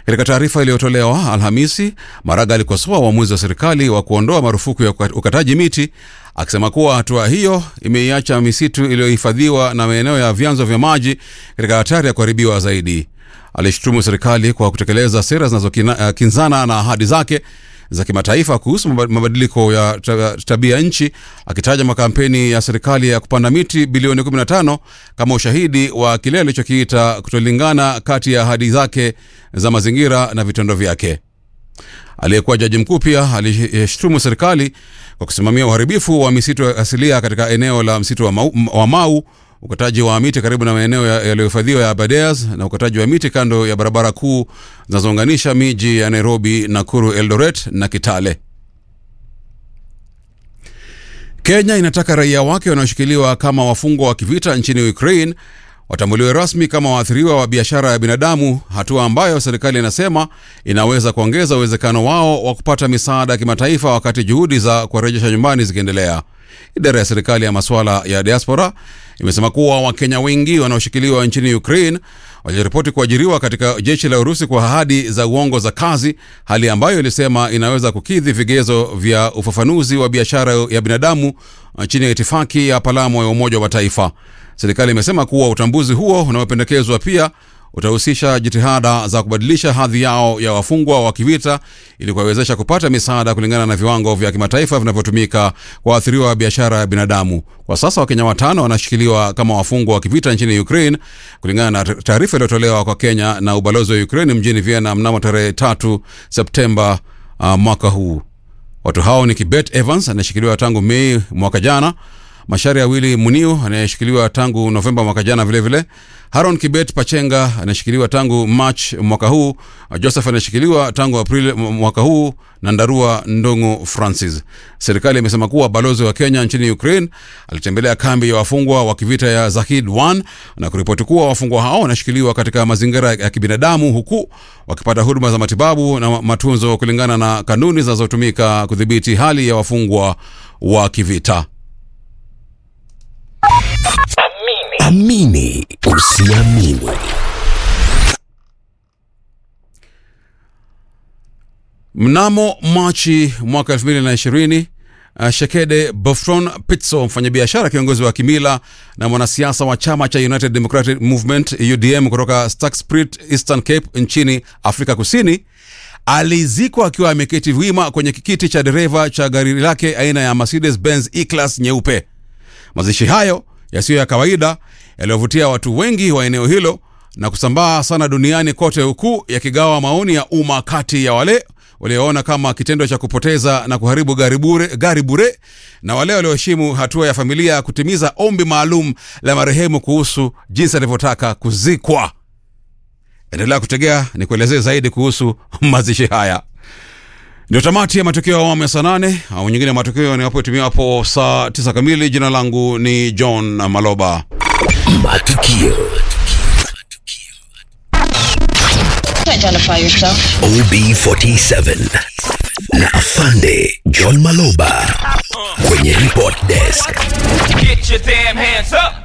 Katika taarifa iliyotolewa Alhamisi, Maraga alikosoa uamuzi wa serikali wa kuondoa marufuku ya ukataji miti, akisema kuwa hatua hiyo imeiacha misitu iliyohifadhiwa na maeneo ya vyanzo vya maji katika hatari ya kuharibiwa zaidi. Alishutumu serikali kwa kutekeleza sera zinazokinzana na ahadi zake za kimataifa kuhusu mabadiliko ya tabia nchi, akitaja makampeni ya serikali ya kupanda miti bilioni 15 kama ushahidi wa kile alichokiita kutolingana kati ya ahadi zake za mazingira na vitendo vyake. Aliyekuwa jaji mkuu pia alishutumu serikali kwa kusimamia uharibifu wa misitu asilia katika eneo la msitu wa Mau, wa Mau ukataji wa miti karibu na maeneo yaliyohifadhiwa ya Aberdares na ukataji wa miti kando ya barabara kuu zinazounganisha miji ya Nairobi, Nakuru, Eldoret na Kitale. Kenya inataka raia wake wanaoshikiliwa kama wafungwa wa kivita nchini Ukraine watambuliwe rasmi kama waathiriwa wa biashara ya binadamu, hatua ambayo serikali inasema inaweza kuongeza uwezekano wao wa kupata misaada ya kimataifa wakati juhudi za kuwarejesha nyumbani zikiendelea. Idara ya serikali ya masuala ya diaspora imesema kuwa Wakenya wengi wanaoshikiliwa nchini Ukraine waliripoti kuajiriwa katika jeshi la Urusi kwa ahadi za uongo za kazi, hali ambayo ilisema inaweza kukidhi vigezo vya ufafanuzi wa biashara ya binadamu chini ya itifaki ya Palamo ya Umoja wa Mataifa. Serikali imesema kuwa utambuzi huo unaopendekezwa pia utahusisha jitihada za kubadilisha hadhi yao ya wafungwa wa kivita ili kuwawezesha kupata misaada kulingana na viwango vya kimataifa vinavyotumika kwa waathiriwa wa biashara ya binadamu. Kwa sasa Wakenya watano wanashikiliwa kama wafungwa wa kivita nchini Ukraine kulingana na taarifa iliyotolewa kwa Kenya na ubalozi wa Ukraine mjini Vienna mnamo tarehe tatu Septemba uh, mwaka huu. Watu hao ni Kibet Evans anayeshikiliwa tangu Mei mwaka jana Mashari ya Wili Muniu anayeshikiliwa tangu Novemba mwaka jana, vilevile Haron Kibet Pachenga anayeshikiliwa tangu March mwaka huu, Joseph anayeshikiliwa tangu Aprili mwaka huu na Ndarua Ndongo Francis. Serikali imesema kuwa balozi wa Kenya nchini Ukraine alitembelea kambi ya wafungwa wa kivita ya Zahid 1 na kuripoti kuwa wafungwa hao wanashikiliwa katika mazingira ya kibinadamu huku wakipata huduma za matibabu na matunzo kulingana na kanuni zinazotumika kudhibiti hali ya wafungwa wa kivita. Amini usiamini. Mnamo Machi mwaka 2020 uh, Shekede Bofton Pitso, mfanyabiashara kiongozi wa kimila na mwanasiasa wa chama cha United Democratic Movement UDM kutoka Staksprit, Eastern Cape nchini Afrika Kusini alizikwa akiwa ameketi wima kwenye kiti cha dereva cha gari lake aina ya Mercedes Benz E-Class nyeupe. Mazishi hayo yasiyo ya kawaida yaliyovutia watu wengi wa eneo hilo na kusambaa sana duniani kote, huku yakigawa maoni ya umma kati ya wale walioona kama kitendo cha kupoteza na kuharibu gari bure, gari bure na wale walioheshimu hatua ya familia kutimiza ombi maalum la marehemu kuhusu jinsi alivyotaka kuzikwa. Endelea kutegea ni kuelezee zaidi kuhusu mazishi haya. Ndio tamati ya matukio ya awamu ya saa nane. Awamu nyingine ya matukio niwapotimia hapo saa tisa kamili. Jina langu ni John Maloba. Matukio Identify yourself. OB47 na Afande John Maloba kwenye report desk. Get your damn hands up.